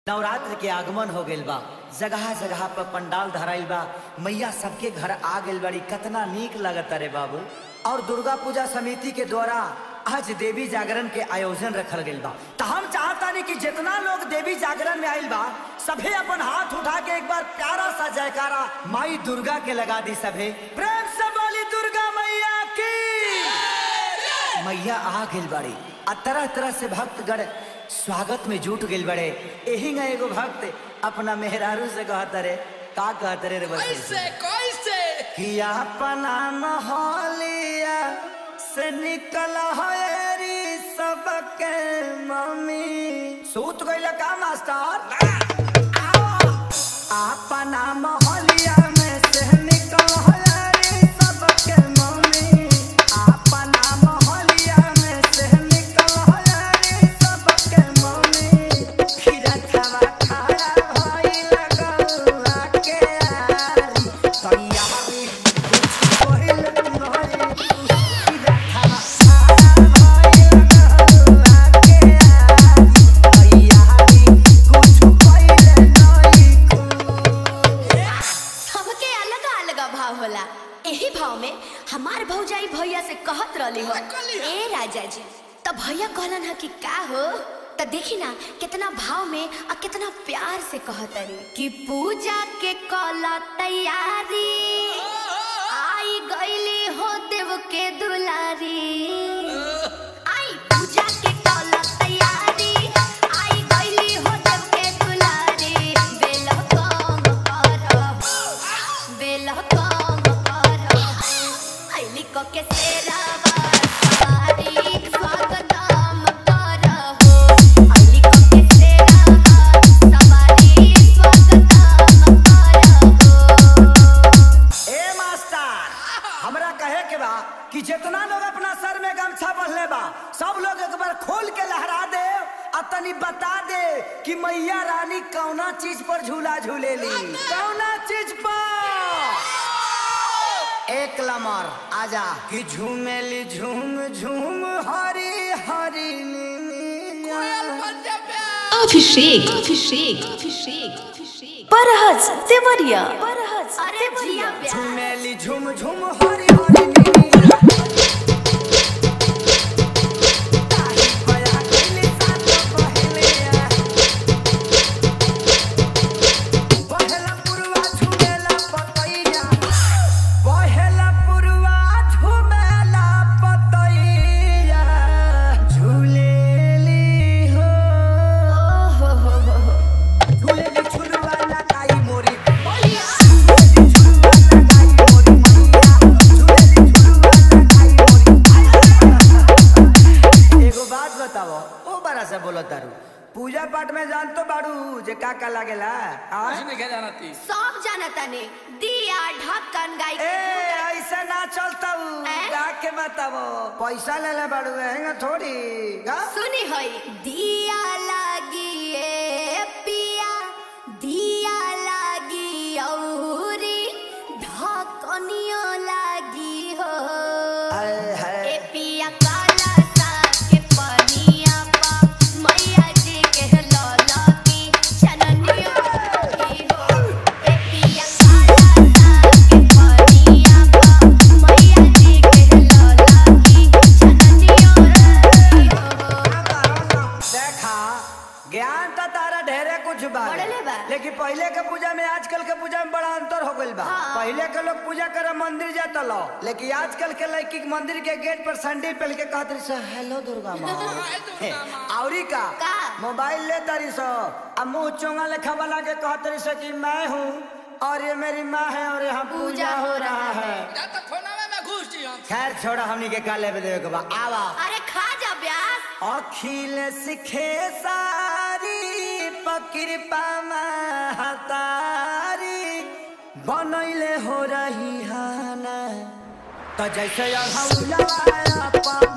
नवरात्र के आगमन हो गइल बा जगह जगह पर पंडाल धराइल बा मैया सबके घर आ गइल बड़ी कतना नीक लगता रे बाबू और दुर्गा पूजा समिति के द्वारा आज देवी जागरण के आयोजन रखल गइल बा तो हम चाहतानी कि जितना लोग देवी जागरण में आइल बा सभे अपन हाथ उठा के एक बार प्यारा सा जयकारा माई दुर्गा के लगा दी सभे प्रेम से बोली दुर्गा मैया की मैया आ गइल बड़ी आ तरह तरह से भक्तगण स्वागत में जुट गइल बड़े एही ना एगो भक्त अपना मेहरारू से कहत रे का कहत रे रे बस कैसे कैसे कि अपना मोहलिया से निकल हरी सबके मम्मी सूत गइल का मास्टर अपना मोहलिया में से निकल हरी सबके मम्मी अपना मोहलिया में से निकल हरी सबके मम्मी खीरा खावा खाया भई लगौआ के आरी तैयारी कुछ कोइल नहीं खीरा खावा खाया भई लगौआ के आरी तैयारी कुछ कोइल नहीं सबके अलग अलग भाव होला एही भाव में हमार भौजाई भैया से कहत रहली हो कहली हो। ए राजा जी तो भैया कहलन ह कि का हो तो देखी ना कितना भाव में और कितना प्यार से कहत रे कि पूजा के कला तैयारी आई गईली हो देव के दुलारी आई पूजा के कला तैयारी आई गईली हो देव के दुलारी बेल कम कर बेल कम कर आईली को के सेरावा सवारी स्वागतम कर हो आईली को के सेरावा सवारी स्वागतम कर हो ए मास्टर हमरा कहे के बा कि जितना लोग अपना सर में गमछा बंधले बा सब लोग एक बार खोल के लहरा दे और तनी बता दे कि मैया रानी कौना चीज पर झूला झूलेली कौना चीज पर एक लमर आजा कि झूमेली झूम झूम हरी हरी कोयल नीनिया। बन जा प्यार अभिषेक अभिषेक अभिषेक अभिषेक परहज देवरिया परहज अरे जिया प्यार झूमेली झूम झूम हरी हरी नीनिया। ताही बया गइली सात बहेलिया। बहेला पुरवा झूमेला पतैया। बहेला पुरवा झूमेला पतैया। झूलेली हो। झूलेली झुलवा लगाई मोरी मैया। झूलेली झुलवा लगाई मोरी मैया। झूलेली झुलवा लगाई मोरी एगो बात बताओ ओ बड़ा से बोलो तारू पूजा पाठ में जान तो बाड़ू जे का का लागेला आ? कुछ नहीं जाना थी सब जानता ने दिया ढक्कन गाय ए ऐसे ना चलता हैं? गा के बताओ पैसा ले ले बाड़ू हैंगा थोड़ी गा? सुनी होई दिया लागी ए पिया दिया लागी औरी ढकनियो लागी हो आय हाय। ए पिया काला साग के पनिया पा मैया जी के लौला की चननियो लागी हो ए पिया काला साग के पनिया पा मैया जी के लौला की चननियो लागी हो देखा ज्ञान तो तारा ढेरे कुछ बा बढ़ले बा। लेकिन पहले के पूजा में आजकल के पूजा में बड़ा अंतर हो गइल बा हाँ। पहले के लोग पूजा करे मंदिर जाता लो लेकिन आजकल के लड़की के मंदिर के गेट पर सैंडल पहन के कहत रही सो हेलो दुर्गा माँ हाय दुर्गा माँ। औरी का का? मोबाइल ले तारी सो अब मुंह चोंगा लेखा वाला के कहत रही सो कि मैं हूँ और ये मेरी माँ है और यहाँ पूजा हो रहा है जा तो फोनवे में घुस जी हम खैर छोड़ा हमनी के काले पे देवे के बा आवा अरे खा जा ब्यास अखिल सिखे सारी पकृपा महतारी बनैले हो रही हाना त जैसे अघौला